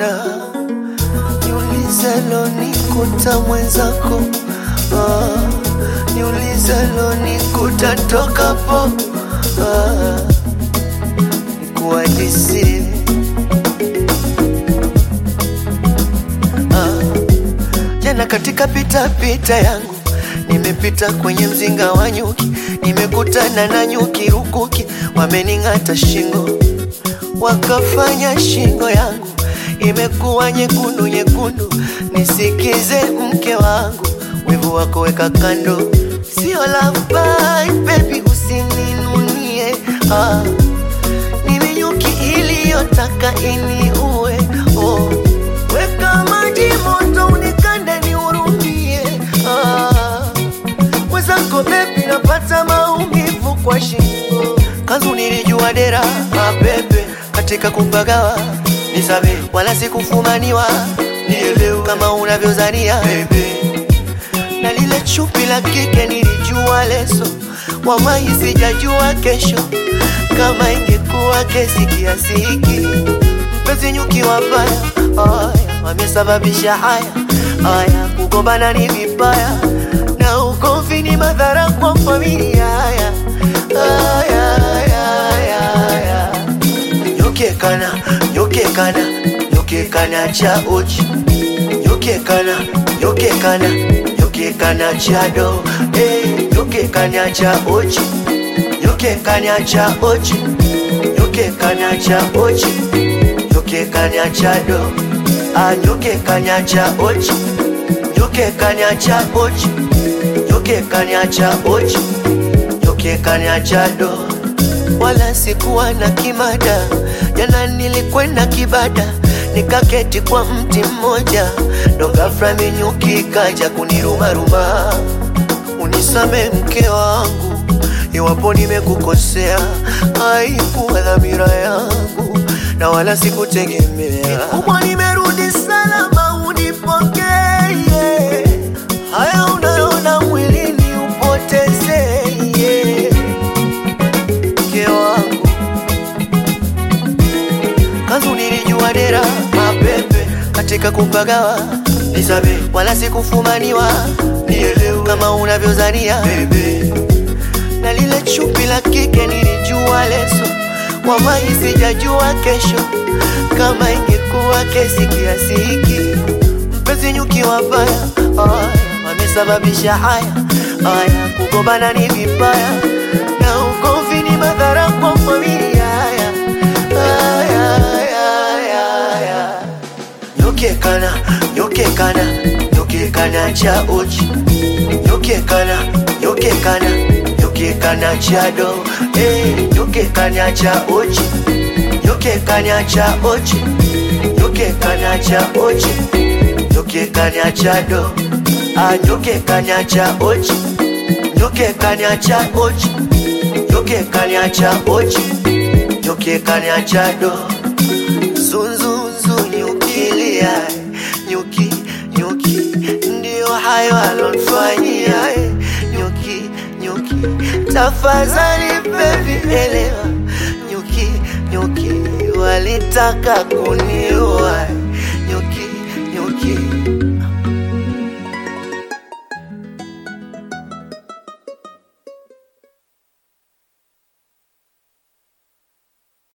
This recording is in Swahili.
na niulize lonikuta mwenzako ah, niulize lonikuta tokapo ah, nikuhadisie ah, jana katika pita pita yangu nimepita kwenye mzinga wa nyuki, nimekutana na nyuki rukuki, wamening'ata shingo, wakafanya shingo yangu imekuwa nyekundu nyekundu. Nisikize mke wangu, wivu wako weka kando, sio love bite baby, usininunie ah. Mimi nyuki iliyotaka iniue oh. Weka maji moto unikande nihurumie ah. Mwenzako bebi, napata maumivu kwa shingo, kanzu nilijua dera mapepe katika kupagawa nisabe, wala sikufumaniwa nielewe kama unavyozania baby na lile chupi la kike nilijua leso, wallahi sijajua kesho kama ingekuwa kesi kiasi hiki. Mpenzi nyuki wabaya, aya wamesababisha haya haya, kugombana ni vibaya na ugomvi ni madhara kwa familia. Haya haya haya haya, nyokekana nyokekana nyokekana cha uchi nyokekana nyokekana nyokekana cha do eh nyokekana cha uchi nyokekana cha uchi nyokekana cha uchi nyokekana cha do ah nyokekana cha uchi nyokekana cha uchi nyokekana cha uchi nyokekana cha do wala sikuwa na kimada. Jana nilikwenda kibada, nikaketi kwa mti mmoja, ndo ghafla minyuki kaja kunirumaruma. Unisame mke wangu, iwapo nimekukosea, haikuwa dhamira yangu na wala sikutegemea. Kubwa nimerudi salama, unipokee haya unayoona mwilini upotezee mke wangu kanzu nilijua dera mapepe katika kupagawa nisabe, wala sikufumaniwa nielewe kama unavyozania baby, na lile chupi la kike nilijua leso, wallahi sijajua kesho kama ingekuwa kesi kiasi hiki. Mpenzi nyuki wabaya, aya wamesababisha haya haya, kugombana ni vibaya na ugomvi ni madhara kwa familia. Haya haya haya haya, nyokekana nyokekana nyokekana cha uchi nyokekana nyokekana nyokekana cha do eh nyokekana cha uchi nyokekana cha uchi nyokekana cha uchi nyokekana cha do ah nyokekana cha uchi nyokekana cha uchi nyokekana cha uchi nyokekana cha do zunzunzu nyukilia nyuki nyuki ndio hayo alonfanyia eh, nyuki nyuki tafadhali baby elewa nyuki nyuki walitaka kuniua